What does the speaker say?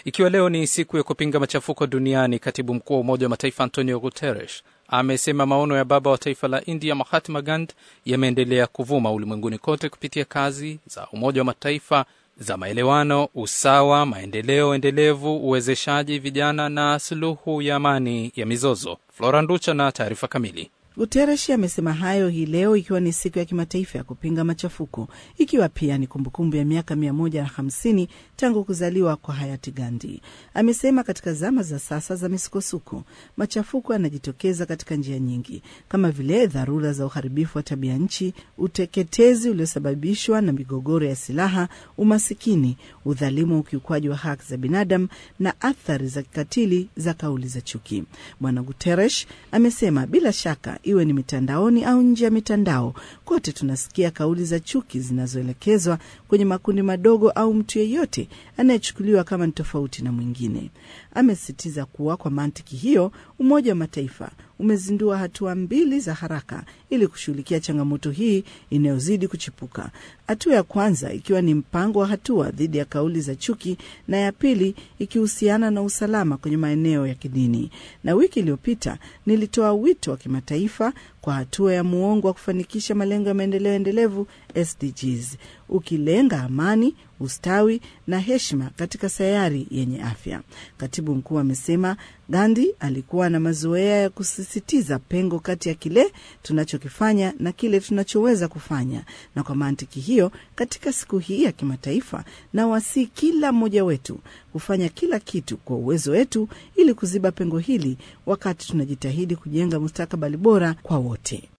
Ikiwa leo ni siku ya kupinga machafuko duniani, katibu mkuu wa Umoja wa Mataifa Antonio Guterres amesema maono ya baba wa taifa la India Mahatma Gandhi yameendelea kuvuma ulimwenguni kote kupitia kazi za Umoja wa Mataifa za maelewano, usawa, maendeleo endelevu, uwezeshaji vijana na suluhu ya amani ya mizozo. Flora Nducha na taarifa kamili. Guteresh amesema hayo hii leo ikiwa ni siku ya kimataifa ya kupinga machafuko, ikiwa pia ni kumbukumbu ya miaka mia moja na hamsini tangu kuzaliwa kwa hayati Gandhi. Amesema katika zama za sasa za misukosuko, machafuko yanajitokeza katika njia nyingi, kama vile dharura za uharibifu wa tabia nchi, uteketezi uliosababishwa na migogoro ya silaha, umasikini, udhalimu wa ukiukwaji wa haki za binadamu na athari za kikatili za kauli za chuki. Bwana Guteresh amesema bila shaka iwe ni mitandaoni au nje ya mitandao, kote tunasikia kauli za chuki zinazoelekezwa kwenye makundi madogo au mtu yeyote anayechukuliwa kama ni tofauti na mwingine. Amesisitiza kuwa kwa mantiki hiyo, Umoja wa Mataifa umezindua hatua mbili za haraka ili kushughulikia changamoto hii inayozidi kuchipuka. Hatua ya kwanza ikiwa ni mpango wa hatua dhidi ya kauli za chuki na ya pili ikihusiana na usalama kwenye maeneo ya kidini. Na wiki iliyopita nilitoa wito wa kimataifa kwa hatua ya muongo wa kufanikisha malengo ya maendeleo endelevu SDGs, ukilenga amani, ustawi na heshima katika sayari yenye afya. Katibu mkuu amesema Gandhi alikuwa na mazoea ya kusisitiza pengo kati ya kile tunachokifanya na kile tunachoweza kufanya, na kwa mantiki hiyo, katika siku hii ya kimataifa, na wasi kila mmoja wetu kufanya kila kitu kwa uwezo wetu ili kuziba pengo hili, wakati tunajitahidi kujenga mustakabali bora kwa wote.